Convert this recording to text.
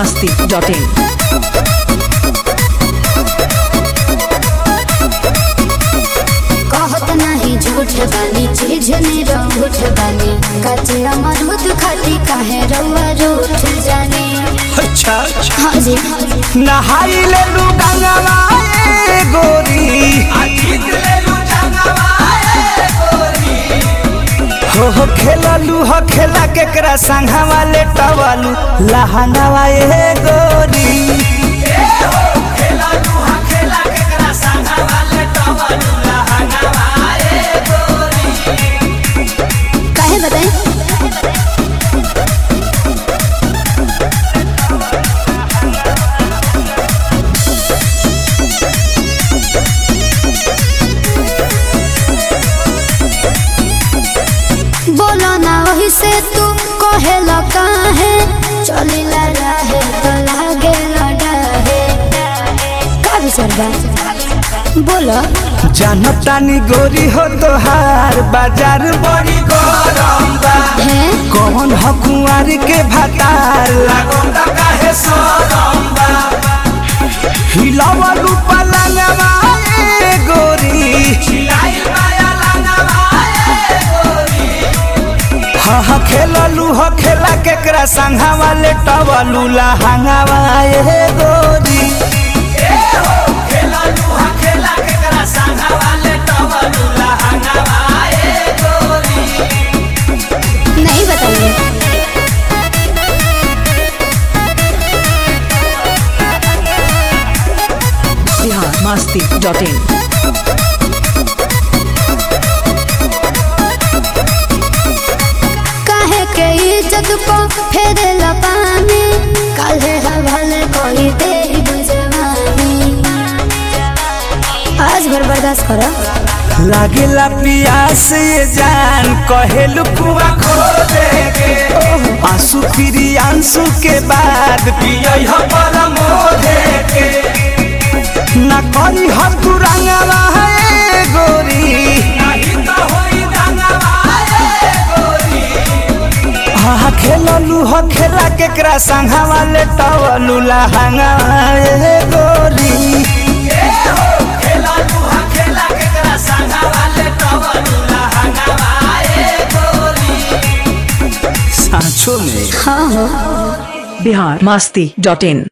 masti.in. कहत नहीं झूठ बानी चीज ने रूठ बानी कचे अमरूद खाती काहे रउआ रूठ जाने अच्छा अच्छा हाँ जी नहाई ले लू गंगवा ए गोरी हो हो खेललू हो खेला केकरा संघवा ले टवलू लहंगवा ए गोरी काहे बताई बोलो ना वही से तू कहे काहे चली रहे तो लागे लड़ाहे का विचार बा बोलो जानतानी गोरी हो तोहार बाजार बड़ी गरम बा है कौन हो कुंवर के भतार लागोंदा काहे सोरम बा हिलावलू पलंगवा ए गोरी हिलाइल माया लंगवा ए गोरी हा हा खेललू हो खेला केकरा संघवा ले टवलू लहंगवा ए गोरी नहीं बताइए Bihar masti.in. काहे के इज्जत को फेरे पानी काहे हवाले कोई दे बुझवानी आज भर बर्दाश्त करो लागेला पियास ये जान कहेलू कुआ खो देगे आंसू फिरी आंसू के बाद पियई हो मोधे के ना करी हो तू रंगवा है गोरी नहीं तो होई रंगवा है गोरी हा खेललू हो खेला केकरा संघवा ले टवलू लहंगा ए गोरी सांचो में हाँ हो Bihar masti.in.